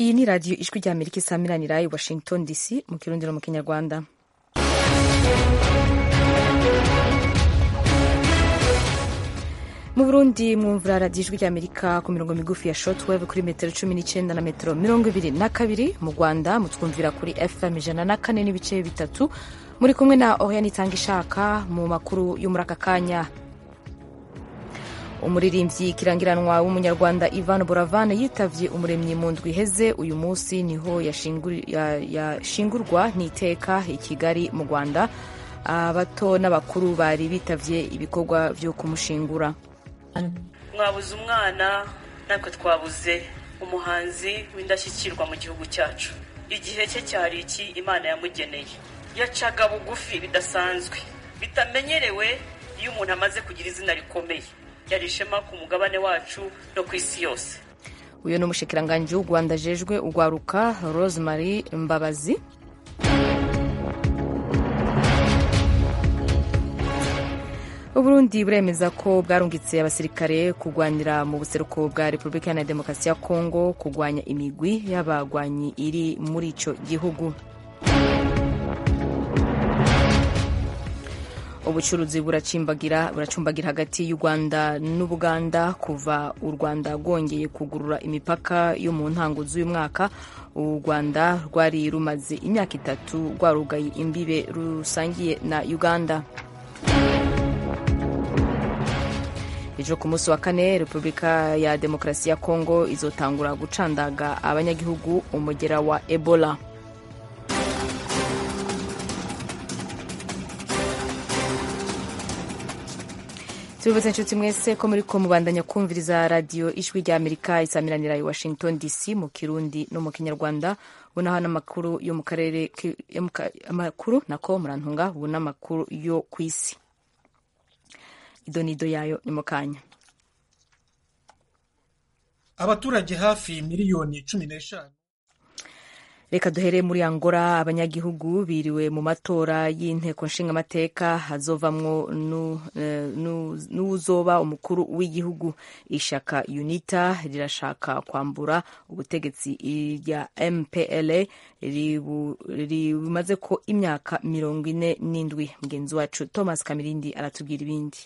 iyi ni radiyo ijwi rya amerika isamiranira i washington dc mu kirundi no mu kinyarwanda mu burundi mwumvira radiyo ijwi rya amerika ku mirongo migufi ya shortwave kuri metero cumi n'icyenda na metero mirongo ibiri na kabiri mu rwanda mutwumvira kuri fm ijana na kane n'ibice bitatu muri kumwe na oriane itanga ishaka mu makuru yo muri aka kanya umuririmbyi kirangiranwa w'umunyarwanda ivan boravane yitavye umuremyi mu ndwi iheze uyu munsi niho yashingurwa n'iteka i kigali mu rwanda abato n'abakuru bari bitavye ibikorwa vyo kumushingura mwabuze umwana natwe twabuze umuhanzi w'indashyikirwa mu gihugu cyacu igihe cye cyari iki imana yamugeneye yacaga bugufi bidasanzwe bitamenyerewe iyo umuntu amaze kugira izina rikomeye yari ishema ku mugabane wacu no ku isi yose uyu ni umushikiranganji w'u rwanda ajejwe urwaruka rosemary mbabazi uburundi buremeza ko bwarungitse abasirikare kurwanira mu buseruko bwa repubulika iharanira demokarasi ya kongo kurwanya imigwi y'abagwanyi iri muri ico gihugu ubucuruzi buracumbagira buracumbagira hagati y'u rwanda n'ubuganda kuva u rwanda rwongeye kugurura imipaka yo mu ntango z'uyu mwaka u rwanda rwari rumaze imyaka itatu rwarugaye imbibe rusangiye na uganda ejo ku munsi wa kane repubulika ya demokarasi ya kongo izotangura gucandaga abanyagihugu umugera wa ebola tubibutse inshuti mwese ko muri ko mubandanya kumviriza radiyo ijwi rya amerika isamiranira i washington dc mu kirundi no mu kinyarwanda ubonaho n'amakuru yo mu karere amakuru nako murantunga ubu n'amakuru yo ku isi idonido yayo ni mu kanya abaturage hafi miliyoni cumi n'eshanu reka duhere muri angola abanyagihugu biriwe mu matora y'inteko nshingamateka hazovamwo n'uzoba umukuru w'igihugu ishaka unita rirashaka kwambura ubutegetsi rya mpla rimaze ko imyaka mirongo ine n'indwi mugenzi wacu thomas kamirindi aratubwira ibindi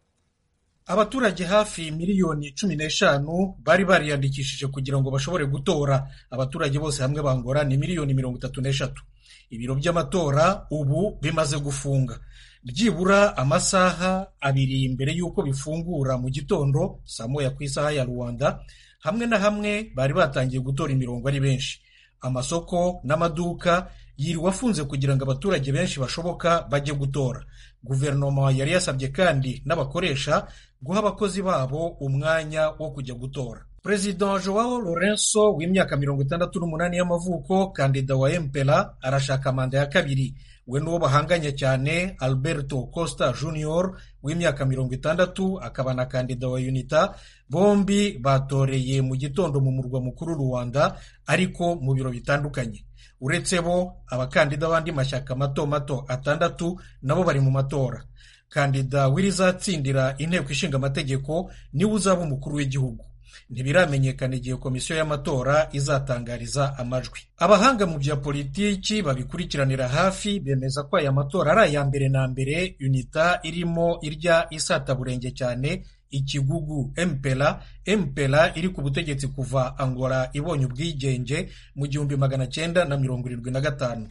abaturage hafi miliyoni cumi n'eshanu bari bariyandikishije kugira ngo bashobore gutora abaturage bose hamwe bangora ni miliyoni mirongo itatu n'eshatu ibiro by'amatora ubu bimaze gufunga byibura amasaha abiri mbere y'uko bifungura mu gitondo saa moya ku isaha ya rwanda hamwe na hamwe bari batangiye gutora imirongo ari benshi amasoko n'amaduka yiriwe afunze kugira ngo abaturage benshi bashoboka bajye gutora guverinoma yari yasabye kandi n'abakoresha guha abakozi babo umwanya wo kujya gutora perezida joao lorenzo w'imyaka mirongo itandatu n'umunani y'amavuko kandida wa mpera arashaka manda ya kabiri we n'uwo bahanganye cyane alberto costa junior w'imyaka mirongo itandatu akaba na kandida wa unita bombi batoreye mu gitondo mu murwa mukuru rwanda ariko mu biro bitandukanye uretse bo abakandida b'andi mashyaka mato mato atandatu nabo bari mu matora kandida w'irizatsindira inteko ishinga amategeko niwe uzaba umukuru w'igihugu ntibiramenyekana igihe komisiyo y'amatora izatangariza amajwi abahanga mu bya politiki babikurikiranira hafi bemeza ko aya matora ari aya mbere na mbere unita irimo irya isataburenge cyane ikigugu mpera mpera iri ku butegetsi kuva angola ibonye ubwigenge mu gihumbi magana cyenda na mirongo irindwi na gatanu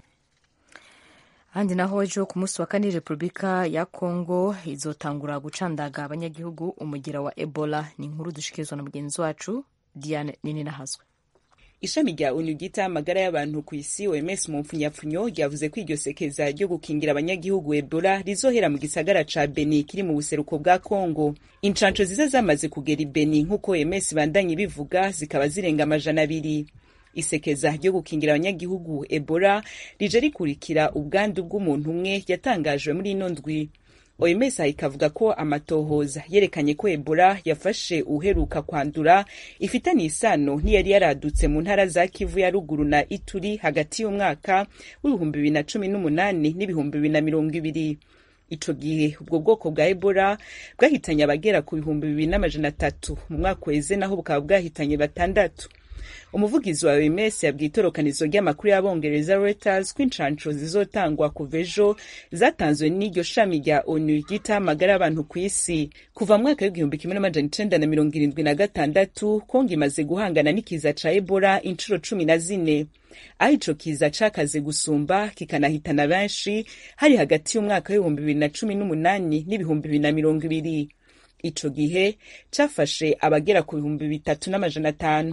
ahandi naho ejo ku munsi wa kane repubulika ya kongo izotangura gucandaga abanyagihugu umugera wa ebola ni inkuru dushikirizwa na mugenzi wacu diane nini nahazwe ishami rya onu ryita amagara y'abantu ku isi oms mu mpfunyapfunyo ryavuze ko iryo sekeza ryo gukingira abanyagihugu ebola rizohera mu gisagara ca beni kiri mu buseruko bwa kongo incanco ziza zamaze kugera i beni nk'uko oms bandanye bivuga zikaba zirenga amajana abiri isekeza ryo gukingira abanyagihugu ebola rije rikurikira ubwandu bw'umuntu umwe yatangajwe muri ino ndwi oms ikavuga ko amatohoza yerekanye ko ebola yafashe uheruka kwandura ifitanye isano n'iyari yaradutse mu ntara za kivu ya ruguru na ituri hagati y'umwaka w'ibihumbi bibiri na cumi n'umunani n'ibihumbi bibiri na mirongo ibiri ico gihe ubwo bwoko bwa ebola bwahitanye abagera ku bihumbi bibiri n'amajana atatu mu mwaka weze naho bukaba bwahitanye batandatu umuvugizi wa oms yabwiye itorokanizo ry'amakuru y'abongereza reuters ko incanco zizotangwa kuva ejo zatanzwe n'iryo shami rya onu ryita amagara y'abantu ku isi kuva mu mwaka w'igihumbi kimwe n'amajana icenda na mirongo irindwi na gatandatu kongo imaze guhangana n'ikiza ca ebola inshuro cumi na zine aho ico kiza cakaze gusumba kikanahitana benshi hari hagati y'umwaka w'ibihumbi bibiri na cumi n'umunani n'ibihumbi bibiri na mirongo ibiri ico gihe cafashe abagera ku bihumbi bitatu n'amajana atanu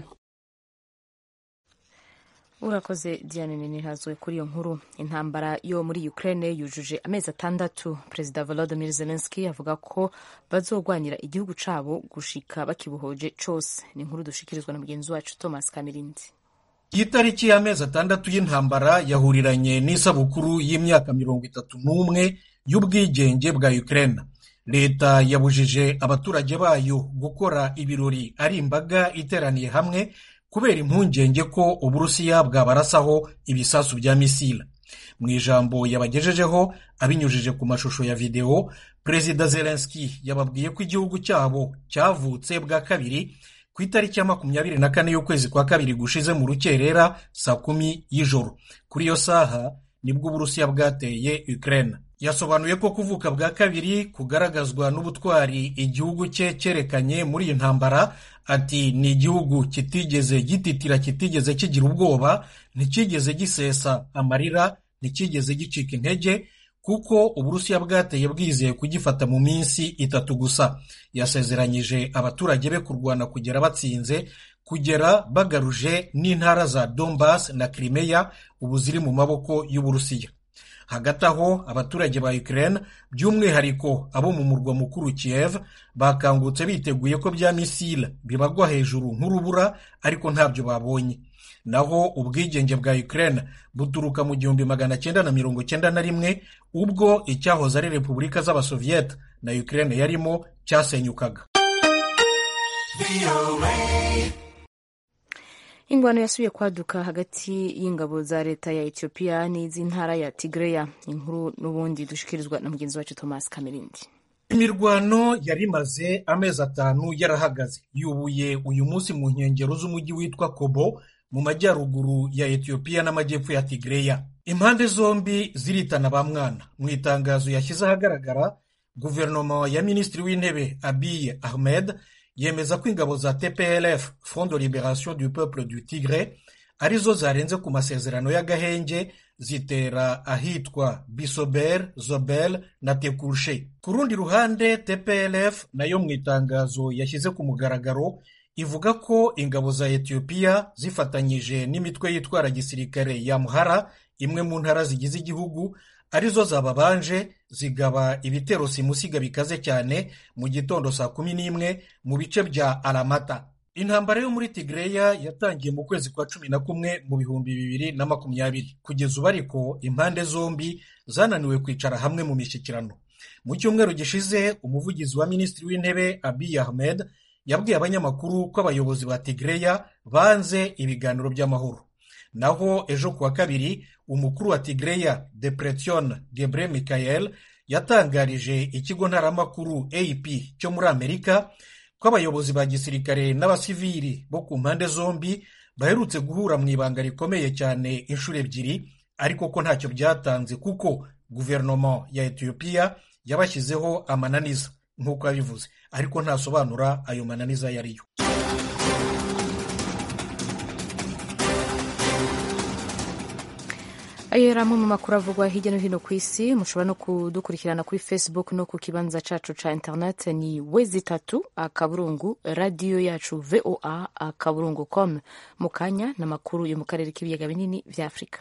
urakoze diane ninihazwe kuri iyo nkuru intambara yo muri ukraine yujuje amezi atandatu perezida volodymyr zelensky avuga ko bazogwanira igihugu cabo gushika bakibuhoje cose ni inkuru dushikirizwa na mugenzi wacu thomas kamirindi iyi tariki y'amezi atandatu y'intambara yahuriranye n'isabukuru y'imyaka mirongo itatu n'umwe y'ubwigenge bwa ukraine leta yabujije abaturage bayo gukora ibirori ari imbaga iteraniye hamwe kubera impungenge ko uburusiya bwabarasaho ibisasu bya misile mu ijambo yabagejejeho abinyujije ku mashusho ya videwo perezida zelenski yababwiye ko igihugu cyabo cyavutse bwa kabiri ku itariki ya makumyabiri na kane y'ukwezi kwa kabiri gushize mu rukerera saa kumi y'ijoro kuri iyo saha nibwo uburusiya bwateye ukraine yasobanuye ko kuvuka bwa kabiri kugaragazwa n'ubutwari igihugu cye cyerekanye muri iyi ntambara ati ni igihugu kitigeze gititira kitigeze kigira ubwoba ntikigeze gisesa amarira ntikigeze gicika intege kuko uburusiya bwateye bwizeye kugifata mu minsi itatu gusa yasezeranyije abaturage be kurwana kugera batsinze kugera bagaruje n'intara za donbas na crimea ubu ziri mu maboko y'uburusiya hagati aho abaturage ba ukraine by'umwihariko abo mu murwa mukuru kiev bakangutse biteguye ko bya misile bibagwa hejuru nk'urubura ariko ntabyo babonye naho ubwigenge bwa ukraine buturuka mu gihumbi magana cyenda na mirongo cyenda na rimwe ubwo icyahoze ari repubulika z'abasoviyete na ukraine yarimo cyasenyukaga ingwano yasubiye kwaduka hagati y'ingabo za leta ya etiyopiya n'iz'intara ya tigreya inkuru n'ubundi dushikirizwa na mugenzi wacu thomas kamerindi imirwano yari imaze amezi atanu yarahagaze yubuye uyu munsi mu nkengero z'umujyi witwa kobo mu majyaruguru ya etiyopiya n'amajyepfo ya tigreya impande zombi ziritana ba mwana mu itangazo yashyize ahagaragara guverinoma ya minisitiri w'intebe abiy ahmed yemeza ko ingabo za tplf front de liberation du peuple du tigre arizo zarenze ku masezerano y'agahenge zitera ahitwa bisober zobel na tekurshe ku rundi ruhande tplf nayo mu itangazo yashyize ku mugaragaro ivuga ko ingabo za etiyopiya zifatanyije n'imitwe yitwara gisirikare ya muhara imwe mu ntara zigize igihugu arizo zababanje zigaba ibitero simusiga bikaze cyane mu gitondo saa kumi n'imwe mu bice bya aramata intambara yo muri tigreya yatangiye mu kwezi kwa cumi na kumwe mu bihumbi bibiri na makumyabiri kugeza ubu ariko impande zombi zananiwe kwicara hamwe mu mishyikirano mu cyumweru gishize umuvugizi wa minisitiri w'intebe abiy ahmed yabwiye abanyamakuru ko abayobozi ba tigreya banze ibiganiro by'amahoro naho ejo kuwa kabiri umukuru wa tigreya depression gebre michael yatangarije ikigo ntaramakuru ap cyo muri amerika ko abayobozi ba gisirikare n'abasivili bo ku mpande zombi baherutse guhura mu ibanga rikomeye cyane inshuro ebyiri ariko ko ntacyo byatanze kuko guverinoma ya etiyopiya yabashyizeho amananiza nk'uko yabivuze ariko ntasobanura ayo mananiza ayo ariyo ayo yari amwe mu makuru avugwa hirya no hino ku isi mushobora no kudukurikirana kuri facebook no ku kibanza cacu ca internet ni wezi itatu akaburungu radiyo yacu voa akaburungu com mu kanya n'amakuru yo mu karere k'ibiyaga binini vya afurika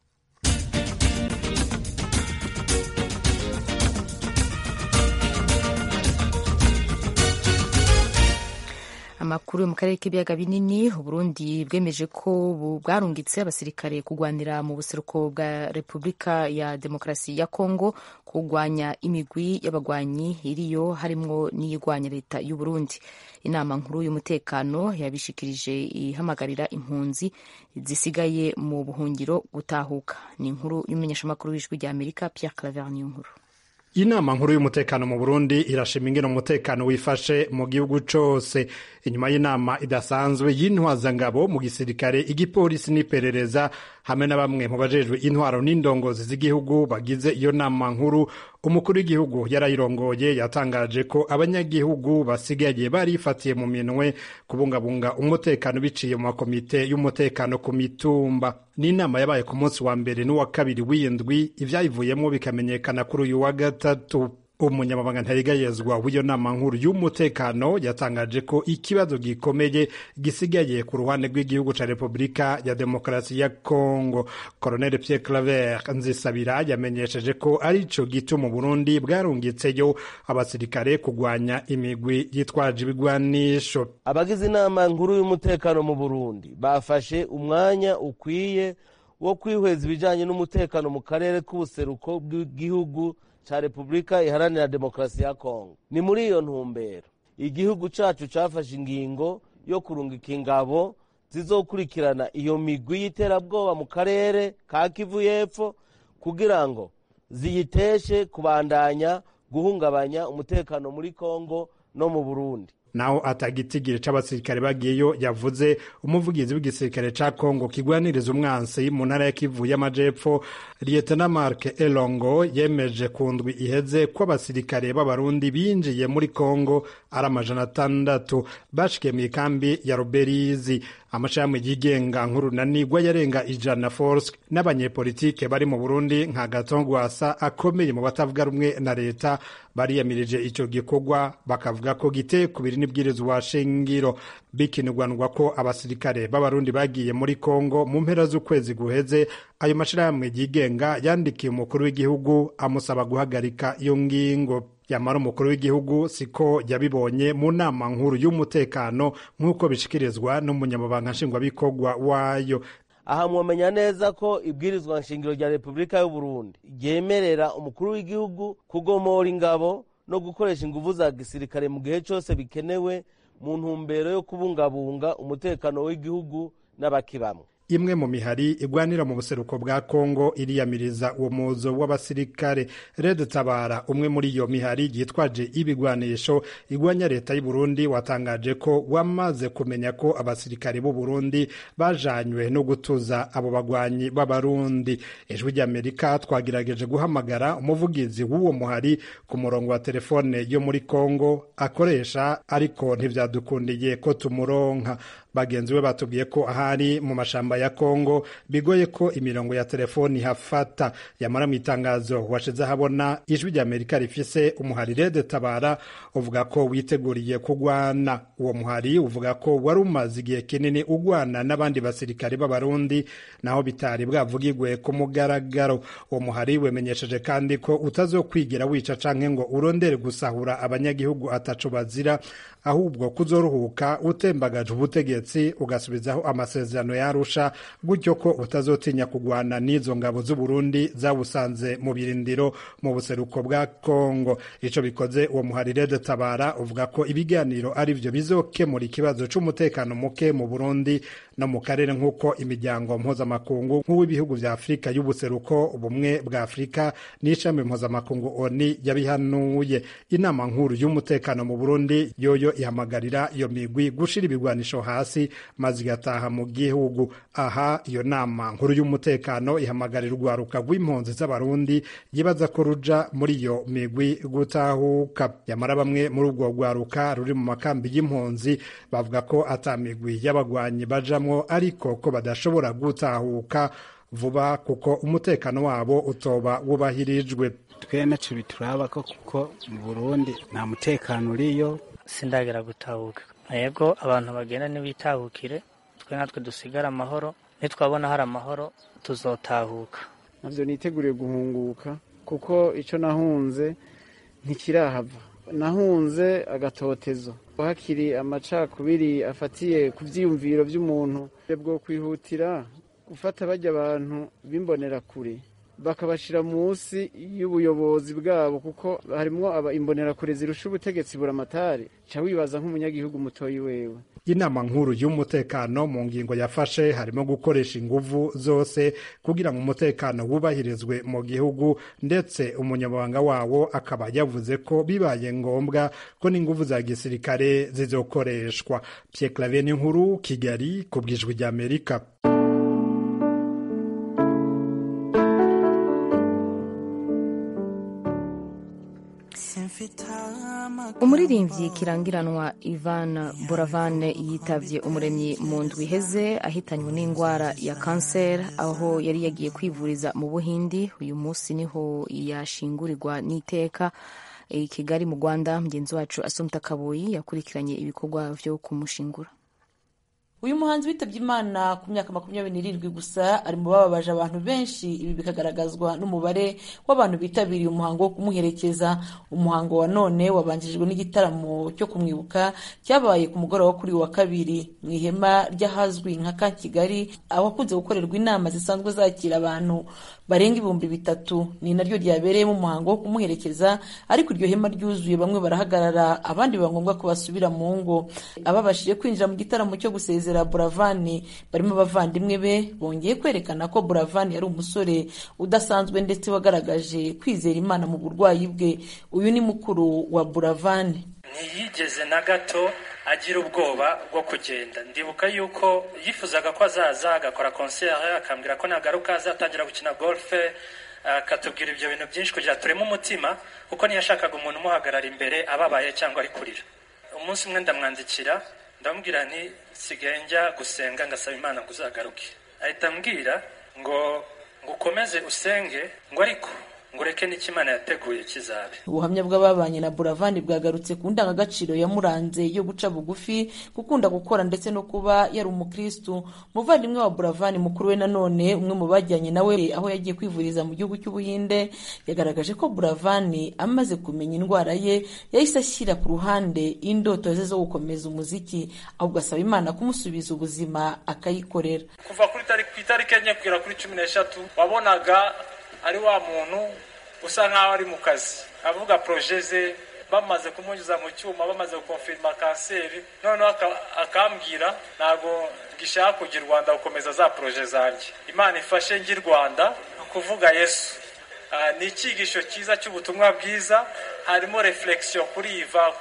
amakuru yo mu karere k'ibiyaga binini uburundi bwemeje ko bwarungitse abasirikare kurwanira mu buseruko bwa repubulika ya demokarasi ya kongo kurwanya imigwi y'abagwanyi iriyo harimwo n'iyigwanya leta y'uburundi inama nkuru y'umutekano yabishikirije ihamagarira impunzi zisigaye mu buhungiro gutahuka ni inkuru y'umumenyeshamakuru w'ijwi rya amerika pierre claver niyo nkuru inama nkuru y'umutekano mu burundi irashima ingene umutekano wifashe mu gihugu cose inyuma y'inama idasanzwe y'intwazangabo mu gisirikare igipolisi n'iperereza hamwe na bamwe mu bajejwe intwaro n'indongozi z'igihugu bagize iyo nama nkuru umukuru w'igihugu yarayirongoye yatangaje ko abanyagihugu basigaye barifatiye mu minwe kubungabunga umutekano biciye mu makomite y'umutekano ku mitumba n'inama yabaye ku munsi wa mbere n'uwa kabiri w'indwi ivyayivuyemo bikamenyekana kuri uyu wa gatatu umunyamabanga ntayigayezwa w'iyo nama nkuru y'umutekano yatangaje ko ikibazo gikomeye gisigaye ku ruhande rw'igihugu ca repubulika ya demokarasi ya congo colonel pierre claver nzisabira yamenyesheje ko ari co gituma burundi bwarungitseyo abasirikare kugwanya imigwi yitwaje ibigwanisho abagize inama nkuru y'umutekano mu burundi bafashe umwanya ukwiye wo kwihweza ibijanye n'umutekano mu karere k'ubuseruko bw'igihugu ca repubulika iharanira demokarasi ya kongo ni muri iyo ntumbero igihugu cacu cafashe ingingo yo kurungika ingabo zizokurikirana iyo migwi y'iterabwoba mu karere ka kivu y'epfo kugira ngo ziyiteshe kubandanya guhungabanya umutekano muri kongo no mu burundi naho atagitigire c'abasirikare bagiyeyo yavuze umuvugizi w'igisirikare ca Kongo kigwaniriza umwansi mu ntara ya Kivu y'amajepfo Lieutenant Mark Elongo yemeje ku ndwi iheze ko abasirikare b'abarundi binjiye muri Kongo ari amajana atandatu bashikiye mu ikambi ya Ruberizi amashami yigenga nk'urunanigwa yarenga ijana force n'abanyepolitike bari mu Burundi nka Gatongwasa akomeye mu batavuga rumwe na leta bariyamirije ico gikorwa bakavuga ko giteye kubiri n'ibwirizwa shingiro bikinirwanwa ko abasirikare b'abarundi bagiye muri Kongo mu mpera z'ukwezi guheze ayo mashirahamwe yigenga yandikiye umukuru w'igihugu amusaba guhagarika iyo ngingo yamara umukuru w'igihugu siko yabibonye mu nama nkuru y'umutekano nk'uko bishikirizwa n'umunyamabanga nshingwabikorwa wayo aha mwamenya neza ko ibwirizwa nshingiro rya repubulika y'uburundi ryemerera umukuru w'igihugu kugomora ingabo no gukoresha inguvu za gisirikare mu gihe cyose bikenewe mu ntumbero yo kubungabunga umutekano w'igihugu n'abakibamwe imwe mu mihari igwanira mu buseruko bwa Kongo iriyamiriza uwo muzo w'abasirikare Red Tabara umwe muri iyo mihari yitwaje ibigwanisho igwanya leta y'u Burundi watangaje ko wamaze kumenya ko abasirikare b'u Burundi bajanywe no gutuza abo bagwanyi b'abarundi ijwi ry'Amerika twagerageje guhamagara umuvugizi w'uwo muhari ku murongo wa telefone yo muri Kongo akoresha ariko ntivyadukundiye ko tumuronka bagenzi be batubwiye ko ahari mu mashamba ya Kongo bigoye ko imirongo ya telefoni hafata yamara mu itangazo washize ahabona ijwi rya Amerika rifise umuhari Red Tabara uvuga ko witeguriye kugwana uwo muhari uvuga ko wari umaze igihe kinini ugwana n'abandi basirikare b'abarundi naho bitari bwavugirwe ku mugaragaro uwo muhari wemenyesheje kandi ko utazokwigira wica canke ngo urondere gusahura abanyagihugu ataco bazira ahubwo kuzoruhuka utembagaje ubutegetsi ugasubizaho amasezerano yarusha gutyo ko utazotinya kugwana n'izo ngabo z'u Burundi zawusanze mu birindiro mu buseruko bwa Kongo ico bikoze uwo muhari Red Tabara uvuga ko ibiganiro ari byo bizokemura ikibazo c'umutekano muke mu Burundi no mu karere nk'uko imiryango mpuzamakungu nk'uw'ibihugu vya Afurika y'ubuseruko ubumwe bwa Afurika n'ishami mpuzamakungu ONU yabihanuye inama nkuru y'umutekano mu Burundi yoyo ihamagarira iyo migwi gushira ibigwanisho hasi maze igataha mu gihugu aha iyo nama nkuru y'umutekano ihamagarira urwaruka rw'impunzi z'abarundi yibaza ko ruja muri iyo migwi gutahuka yamara bamwe muri urwo rwaruka ruri mu makambi y'impunzi bavuga ko ata migwi y'abagwanyi bajamwo ariko ko badashobora gutahuka vuba kuko umutekano wabo utoba wubahirijwe twe naco bituraba ko kuko mu burundi nta mutekano uriyo sindagera gutahuka yego abantu bagenda ntibitahukire twe natwe dusigare amahoro nitwabona hari amahoro tuzotahuka navyo niteguriye guhunguka kuko ico nahunze ntikirahava nahunze agatotezo hakiri amacakubiri afatiye ku vyiyumviro vy'umuntu bwo kwihutira gufata barya abantu bimbonera kure bakabashira munsi y'ubuyobozi bwabo kuko harimwo imbonerakure zirusha ubutegetsi buramatari ca wibaza nk'umunyagihugu mutoyi wewe inama nkuru y'umutekano mu ngingo yafashe harimo gukoresha inguvu zose kugira ngo umutekano wubahirizwe mu gihugu ndetse umunyamabanga wawo akaba yavuze ko bibaye ngombwa ko n'inguvu za gisirikare zizokoreshwa Pierre Claver n'inkuru Kigali ku bwijwi ry'Amerika umuririmbyi kirangiranwa ivan boravane yitavye umuremyi mu ndwi iheze ahitanywe n'indwara ya kanseri aho yari yagiye kwivuriza mu buhindi uyu munsi niho yashingurirwa n'iteka i kigali mu rwanda mugenzi wacu asumta kaboyi yakurikiranye ibikorwa vyo kumushingura uyu muhanzi witabye imana ku myaka makumyabiri n'irindwi gusa ari mu bababaje abantu benshi ibi bikagaragazwa n'umubare w'abantu bitabiriye umuhango wo kumuherekeza umuhango wa none wabanjirijwe n'igitaramo cyo kumwibuka cyabaye ku mugoroba kuri wa kabiri mu ihema ry'ahazwi nka ka kigali ahakunze gukorerwa inama zisanzwe zakira abantu barenga ibihumbi bitatu ni naryo ryabereyemo umuhango wo kumuherekeza ariko iryo hema ryuzuye bamwe barahagarara abandi biba ngombwa ko basubira mu ngo ababashije kwinjira mu gitaramo cyo gusezera buravani barimo abavandimwe be bongeye kwerekana ko buravani yari umusore udasanzwe ndetse wagaragaje kwizera imana mu burwayi bwe uyu ni mukuru wa buravani ntiyigeze na gato agira ubwoba bwo kugenda ndibuka yuko yifuzaga ko azaza agakora konseri akambwira ko nagaruka azatangira gukina golfe akatubwira ibyo bintu byinshi kugira tureme umutima kuko ntiyashakaga umuntu umuhagarara imbere ababaye cyangwa ari kurira umunsi umwe ndamwandikira ndamubwira nti sigaye njya gusenga ngasaba imana ngo uzagaruke ahita ambwira ngo ngo ukomeze usenge ngo ariko ngo ureke n'icyo imana yateguye kizabe ubuhamya bw'ababanye na buravani bwagarutse ku ndangagaciro yamuranze yo guca bugufi gukunda gukora ndetse no kuba yari umukristu umuvandimwe wa buravani mukuru we nanone umwe mu bajyanye nawe aho yagiye kwivuriza mu gihugu cy'ubuhinde yagaragaje ko buravani amaze kumenya indwara ye yahise ashyira ku ruhande indoto ze zo gukomeza umuziki ahubwo asaba imana kumusubiza ubuzima akayikorera kuva kuri itariki enye kugera kuri cumi n'eshatu wabonaga ari wa muntu usa nk'aho ari mu kazi avuga poroje ze bamaze kumunyuza mu cyuma bamaze gukonfirima kanseri noneho akambwira ntabwo gishaka kujya i rwanda gukomeza za poroje zanjye imana ifashe njye i rwanda kuvuga yesu ni icyigisho cyiza cy'ubutumwa bwiza harimo reflexion kuri iva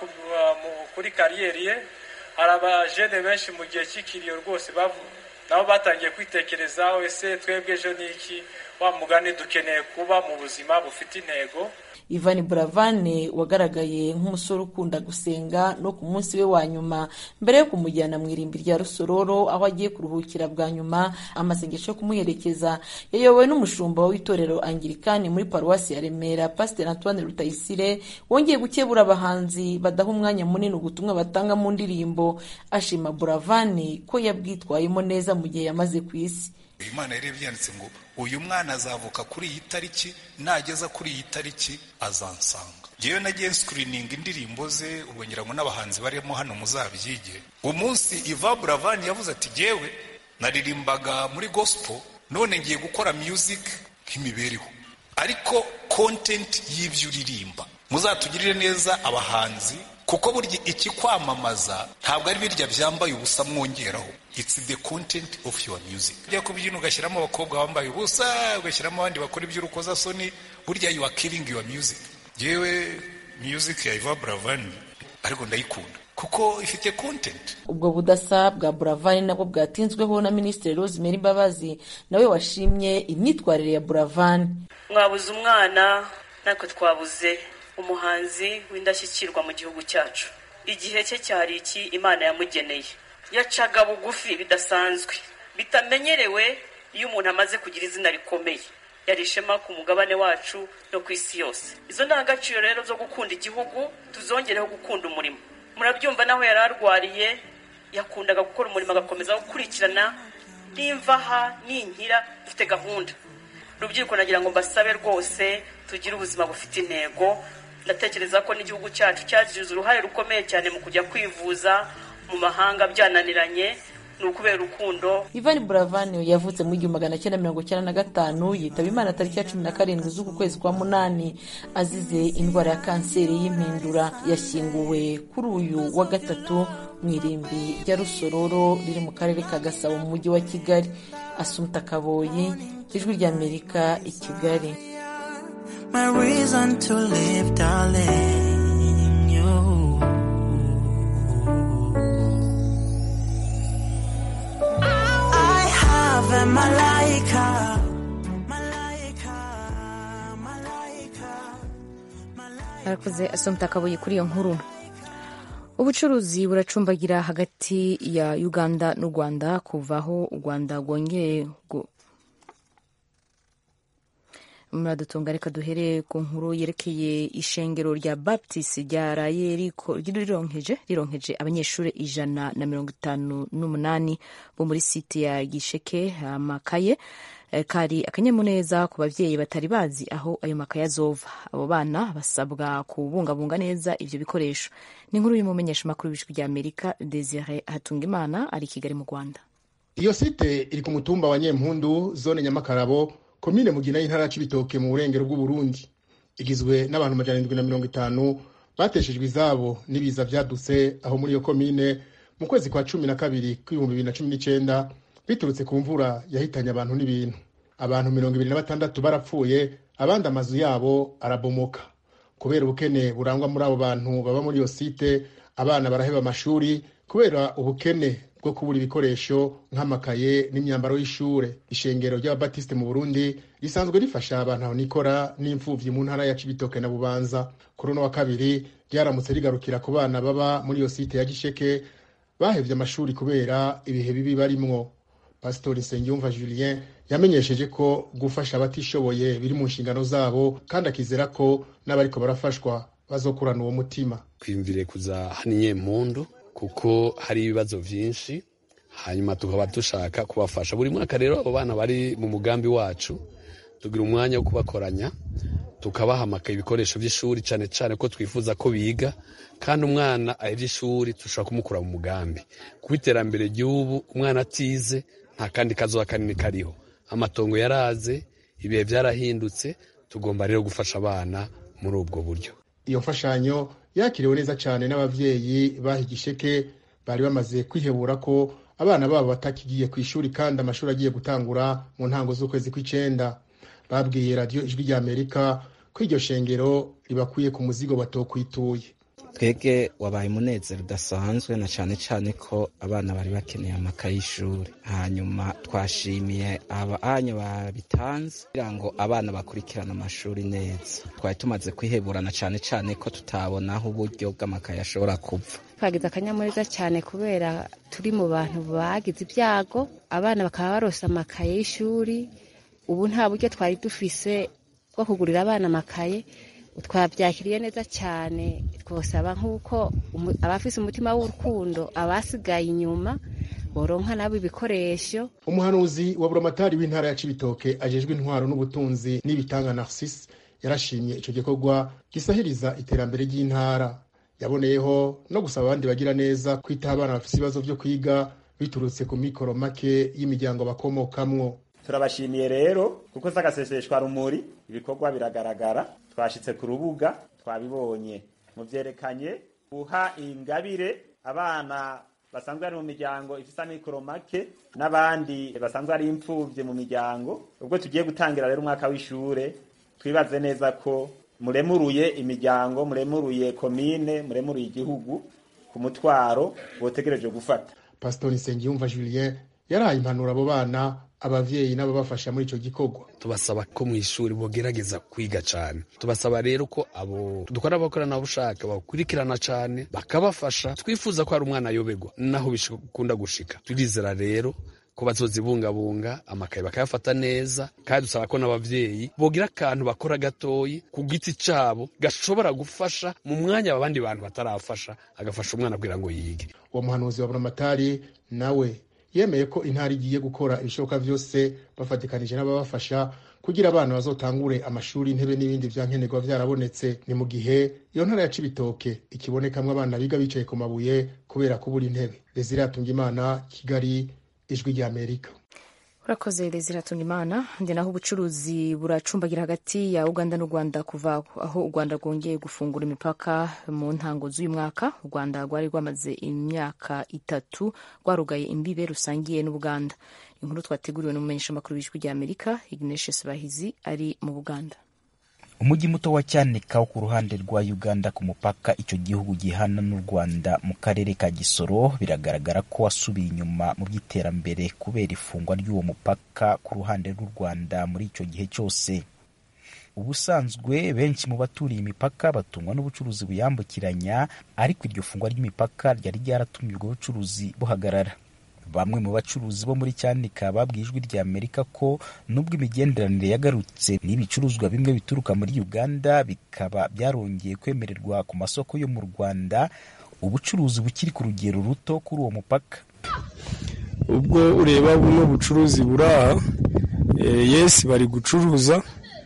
kuri kariyeri ye hari abajene benshi mu gihe cy'ikiriyo rwose nabo batangiye kwitekerezaho ese twebwe ejo ni iki wa mugani dukeneye kuba mu buzima bufite intego Ivan Buravane wagaragaye nk'umusore ukunda gusenga no ku munsi we wa nyuma mbere yo kumujyana mu irimbi rya Rusororo aho agiye kuruhukira bwa nyuma amasengesho yo kumuherekeza yayobowe n'umushumba w'itorero Anglikani muri paruwasi ya Remera Pastor Antoine Rutayisire wongeye gukebura abahanzi badaha umwanya munini ubutumwa batanga mu ndirimbo ashima Buravane ko yabwitwayemo neza mu gihe yamaze ku isi imana yari yanditse ngo uyu mwana azavuka kuri iyi tariki nageza kuri iyi tariki azansanga ngewe nagiye sikirininga indirimbo ze ubwo ngira ngo n'abahanzi barimo hano muzabyige umunsi iva buravani yavuze ati ngewe naririmbaga muri gospel none ngiye gukora music nk'imibereho ariko content y'ibyo uririmba muzatugirire neza abahanzi kuko burya ikikwamamaza ntabwo ari birya byambaye ubusa mwongeraho it's the content of your music ujya kubyina ugashyiramo abakobwa bambaye ubusa ugashyiramo abandi bakora iby'urukozasoni burya you are killing your music yewe music ya Iva Buravani ariko ndayikunda kuko ifite content ubwo budasa bwa buravani nabwo bwatinzweho na minisitiri rosemary mbabazi nawe washimye imyitwarire ya buravani mwabuze umwana natwe twabuze umuhanzi w'indashyikirwa mu gihugu cyacu igihe cye cyari iki imana yamugeneye yacaga bugufi bidasanzwe bitamenyerewe iyo umuntu amaze kugira izina rikomeye yari ishema ku mugabane wacu no ku isi yose izo ndangagaciro rero zo gukunda igihugu tuzongereho gukunda umurimo murabyumva naho yari arwariye yakundaga gukora umurimo agakomeza gukurikirana n'imvaha n'inkira dufite gahunda rubyiruko nagira ngo mbasabe rwose tugire ubuzima bufite intego ndatekereza ko n'igihugu cyacu cyagize uruhare rukomeye cyane mu kujya kwivuza mu mahanga byananiranye ni ukubera urukundo ivan buravan yavutse mu igihumbi magana cyenda mirongo icyenda na gatanu yitaba imana tariki ya cumi na karindwi z'uku kwezi kwa munani azize indwara ya kanseri y'impindura yashyinguwe kuri uyu wa gatatu mu irimbi rya rusororo riri mu karere ka gasabo mu mujyi wa kigali asumta kaboyi ijwi ry'amerika i kigali my reason to live, darling. You. I have a malaika. arakoze asomta akabuye kuri iyo nkuru ubucuruzi buracumbagira hagati ya uganda n'u rwanda kuva aho u rwanda rwongeye muradutunga reka duhere ku nkuru yerekeye ishengero rya baptist ryaraye rironkeje rironkeje abanyeshuri ijana na mirongo itanu n'umunani bo muri site ya gisheke amakaye kari akanyamuneza ku babyeyi batari bazi aho ayo makaye azova abo bana basabwa kubungabunga neza ivyo bikoresho ni inkuru y'umumenyeshamakuru w'ijwi rya amerika desire hatungimana ari i kigali mu rwanda iyo site iri ku mutumba wa nyempundu zone nyamakarabo komine mugina y'intara ya cibitoke mu burengero bw'uburundi igizwe n'abantu amajana indwi na mirongo itanu bateshejwe izabo n'ibiza vyadutse aho muri iyo komine mu kwezi kwa cumi na kabiri kw'ibihumbi bibiri na cumi n'icenda biturutse ku mvura yahitanye abantu n'ibintu abantu mirongo ibiri na batandatu barapfuye abandi amazu yabo arabomoka kubera ubukene burangwa muri abo bantu baba muri iyo site abana baraheba amashuri kubera ubukene bwo kubura ibikoresho nk'amakaye n'imyambaro y'ishure ishengero ry'ababatiste mu burundi risanzwe rifasha abantu aho nikora n'imfuvyi mu ntara ya cibitoke na bubanza kuri uno wa kabiri ryaramutse rigarukira ku bana baba muri iyo site ya gisheke bahevye amashuri kubera ibihe bibi barimwo pasitori nsengiyumva julien yamenyesheje ko gufasha abatishoboye biri mu nshingano zabo kandi akizera ko n'abariko barafashwa bazokurana uwo mutima twiyumvire kuza hano inyempundu kuko hari ibibazo vyinshi hanyuma tukaba dushaka kubafasha buri mwaka rero abo bana bari mu mugambi wacu tugira umwanya wo kubakoranya tukabahamaka ibikoresho vy'ishuri cane cane ko twifuza ko biga kandi umwana ahevye ishuri dushobora kumukura mu mugambi kuba iterambere ry'ubu umwana atize nta kandi kazoba kanini kariho amatongo yaraze ibihe vyarahindutse tugomba rero gufasha abana muri ubwo buryo iyo mfashanyo yakiriwe neza cyane n'abavyeyi baha igisheke bari bamaze kwihebura ko abana babo batakigiye ku ishuri kandi amashuri agiye gutangura mu ntango z'ukwezi kw'icenda babwiye radiyo ijwi rya amerika ko iryo shengero ribakuye ku muzigo batokwituye twebwe wabaye umunezero udasanzwe na cyane cyane ko abana bari bakeneye amakaye y'ishuri hanyuma twashimiye abanya babitanze kugira ngo abana bakurikirane amashuri neza twari tumaze kwiheburana cyane cyane ko tutabona aho uburyo bw'amakaye ashobora kuva twagize akanyamuneza cyane kubera turi mu bantu bagize ibyago abana bakaba barose amakaye y'ishuri ubu nta buryo twari dufise bwo kugurira abana amakaye twabyakiriye neza cyane twosaba nk'uko abafise umutima w'urukundo abasigaye inyuma boronka nabo ibikoresho umuhanuzi wa buramatari w'intara ya cibitoke ajejwe intwaro n'ubutunzi n'ibitanga narcisse yarashimye ico gikorwa gisahiriza iterambere ry'intara yaboneyeho no gusaba abandi bagira neza kwitaho abana bafise ibibazo vyo kwiga biturutse ku mikoro make y'imiryango bakomokamwo turabashimiye rero kuko s'agaseseshwa rumuri ibikorwa biragaragara twashitse ku rubuga twabibonye muvyerekanye guha ingabire abana basanzwe bari mu miryango ifise amikoro make n'abandi basanzwe ari imfuvye mu miryango ubwo tugiye gutangira rero umwaka w'ishure twibaze neza ko muremuruye imiryango muremuruye komine muremuruye igihugu ku mutwaro botegereje gufata pasitori nsengiyumva julien yaraye impanuro abo bana abavyeyi n'ababafasha muri ico gikorwa tubasaba ko mu ishuri bogerageza kwiga cane tubasaba rero ko abo dukora abakoranabushake bakurikirana cane bakabafasha twifuza ko hari umwana ayoberwa naho bikunda gushika turizera rero ko bazozibungabunga amakaye bakayafata neza kandi dusaba ko n'abavyeyi bogira akantu bakora gatoyi ku giti cabo gashobora gufasha mu mwanya abandi bantu batarafasha agafasha umwana kugira ngo yige uwo muhanuzi wa buramatari nawe yemeye ko intara igiye gukora ibishoboka vyose bafatikanije n'ababafasha kugira abana bazotangure amashuri intebe n'ibindi vya nkenerwa vyarabonetse ni mu gihe iyo ntara ya cibitoke ikibonekamwo abana biga bicaye ku mabuye kubera kubura intebe desire atungimana kigali ijwi rya amerika urakoze desire atungimana ndi naho ubucuruzi buracumbagira hagati ya uganda n'u rwanda kuva aho u rwanda rwongeye gufungura imipaka mu ntango z'uyu mwaka u rwanda rwari rwamaze imyaka itatu rwarugaye imbibe rusangiye n'ubuganda inkuru twateguriwe n'umumenyeshamakuru w'ijwi rya amerika ignatius bahizi ari mu buganda umujyi muto wa cyanika wo ku ruhande rwa uganda ku mupaka icyo gihugu gihana n'u rwanda mu karere ka gisoro biragaragara ko wasubiye inyuma mu by'iterambere kubera ifungwa ry'uwo mupaka ku ruhande rw'u rwanda muri icyo gihe cyose ubusanzwe benshi mu baturiye imipaka batungwa n'ubucuruzi buyambukiranya ariko iryo fungwa ry'imipaka ryari ryaratumye ubwo bucuruzi buhagarara bamwe mu bacuruzi bo muri cyanika babwiye ijwi rya amerika ko nubwo imigenderanire yagarutse n'ibicuruzwa bimwe bituruka muri uganda bikaba byarongeye kwemererwa ku masoko yo mu rwanda ubucuruzi bukiri ku rugero ruto kuri uwo mupaka ubwo ureba buno bucuruzi buri aha yesi bari gucuruza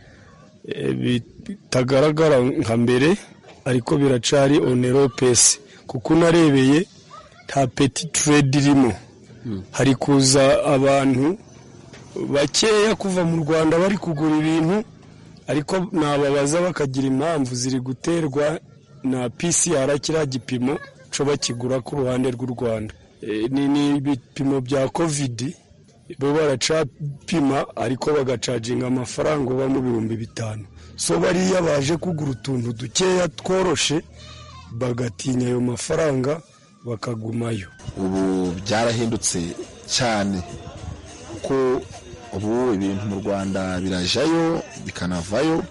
bitagaragara nka mbere ariko biracari onero pesi kuko unarebeye nta peti turedi irimo hari kuza abantu bakeya kuva mu rwanda bari kugura ibintu ariko nababaza bakagira impamvu ziri guterwa na pcr kiriya gipimo cyo bakigura ku ruhande rw'u rwanda ni ibipimo bya kovidi bo baracapima ariko bagacaginga amafaranga uba mu bihumbi bitanu so bariya baje kugura utuntu dukeya tworoshe bagatinya ayo mafaranga bakagumayo ubu byarahindutse cyane kuko ubu ibintu mu rwanda birajayo bikanavayo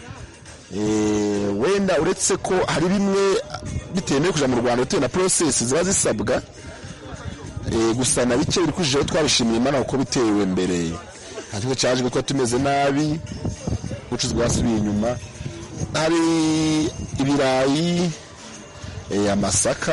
wenda uretse ko hari bimwe bitemewe kujya mu rwanda bitewe na porosesi ziba zisabwa gusa na bike biri kujijeho twabishimiye imana kuko bitewe mbere nta kibazo cyaje kuko tumeze nabi ubucuruzi bwasubiye inyuma hari ibirayi amasaka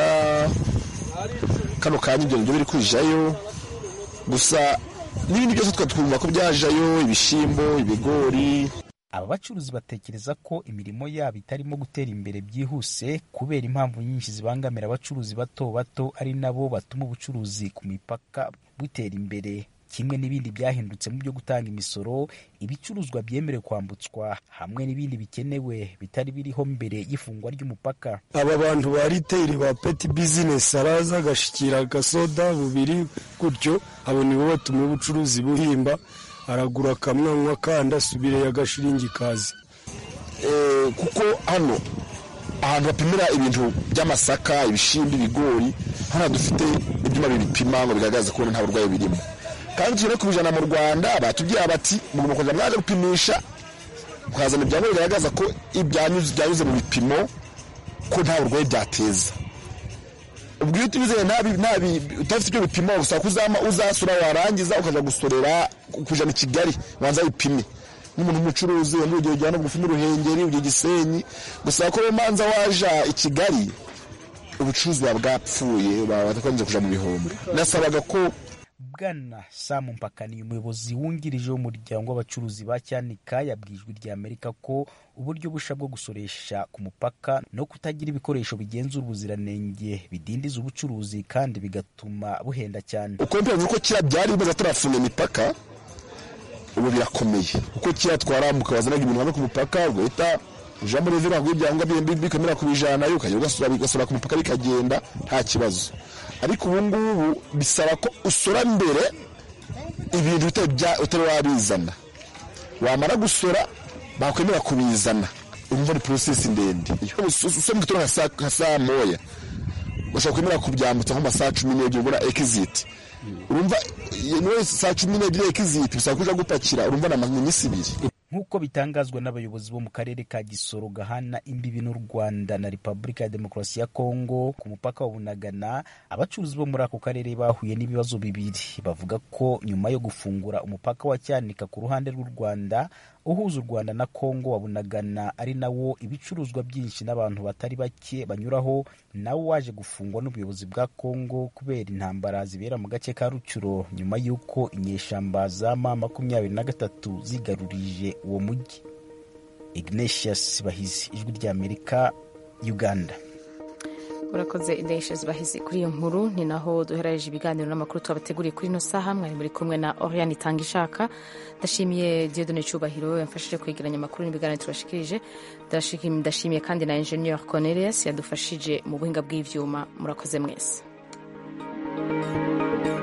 kano kanya ibyo nibyo biri kujayo gusa n'ibindi byose twumva ko byajayo ibishyimbo ibigori aba bacuruzi batekereza ko imirimo yabo itarimo gutera imbere byihuse kubera impamvu nyinshi zibangamira abacuruzi bato bato ari nabo batuma ubucuruzi ku mipaka butera imbere kimwe n'ibindi byahindutse mu byo gutanga imisoro ibicuruzwa byemerewe kwambutswa hamwe n'ibindi bikenewe bitari biriho mbere y'ifungwa ry'umupaka aba bantu ba riteyiri ba peti bizinesi araza agashikira agasoda bubiri gutyo abo nibo batuma ubucuruzi buhimba aragura akamwanywa kandi asubire agashiringi kazi kuko hano ahantu bapimira ibintu by'amasaka ibishyimbo ibigori hano dufite ibyuma bibipima ngo bigaragaze ko nta burwayi birimo kandi turi no kubijana mu rwanda batubwira bati mugomba kuza mwaje gupimisha mukazana ibyangombwa bigaragaza ko ibyanyuze mu bipimo ko nta burwayi byateza ubwo iyo utibizeye udafite ibyo bipimo usaba ko uzasura warangiza ukajya gusorera kujana i kigali wanza bipime nk'umuntu w'umucuruzi wenda urugero ujyana bugufi n'uruhengeri ujya gisenyi gusaba ko manza waja i kigali ubucuruzi buba bwapfuye batakomeje kuja mu bihombo nasabaga ko bwana samu mpakaniye umuyobozi wungirije w'umuryango w'abacuruzi ba cyanika yabwijwe rya amerika ko uburyo busha bwo gusoresha ku mupaka no kutagira ibikoresho bigenzura ubuziranenge bidindiza ubucuruzi kandi bigatuma buhenda cyane uko mbivuze ko kera byari bimaze turafunga imipaka ubu birakomeye kuko kera twaramuka wazanaga ibintu hamwe ku mupaka ugahita uja muri vira ngo ibyangombwa bikamera kubijanayo ukajya ugasura ku mupaka bikagenda nta kibazo ariko ubu ngubu bisaba ko usora mbere ibintu utari wabizana wamara gusora bakwemera kubizana urumva ni porosesi ndende usora mu gitondo nka saa moya ushobora kwemera kubyambutsa nko mu masaha cumi n'ebyiri ubona ekiziti urumva saa cumi n'ebyiri ekiziti bisaba kuja gupakira urumva ni iminsi ibiri nk'uko bitangazwa n'abayobozi bo mu karere ka gisoro gahana imbibi n'u rwanda na repubulika ya demokarasi ya kongo ku mupaka wa bunagana abacuruzi bo muri ako karere bahuye n'ibibazo bibiri bavuga ko nyuma yo gufungura umupaka wa cyanika ku ruhande rw'u rwanda uhuza u rwanda na kongo wa bunagana ari nawo ibicuruzwa byinshi n'abantu batari bake banyuraho nawo waje gufungwa n'ubuyobozi bwa kongo kubera intambara zibera mu gace ka rucuro nyuma y'uko inyeshamba za ma makumyabiri na gatatu zigarurije uwo mujyi ignatius bahizi ijwi ry'amerika uganda urakoze indeshezi bahizi kuri iyo nkuru ni naho duherereje ibiganiro n'amakuru twabateguriye kuri ino saha mwari muri kumwe na oriane itanga ishaka ndashimiye diodone cyubahiro yamfashije kwegeranya amakuru n'ibiganiro tubashikirije ndashimiye kandi na enjeniyeri cornelius yadufashije mu buhinga bw'ibyuma murakoze mwese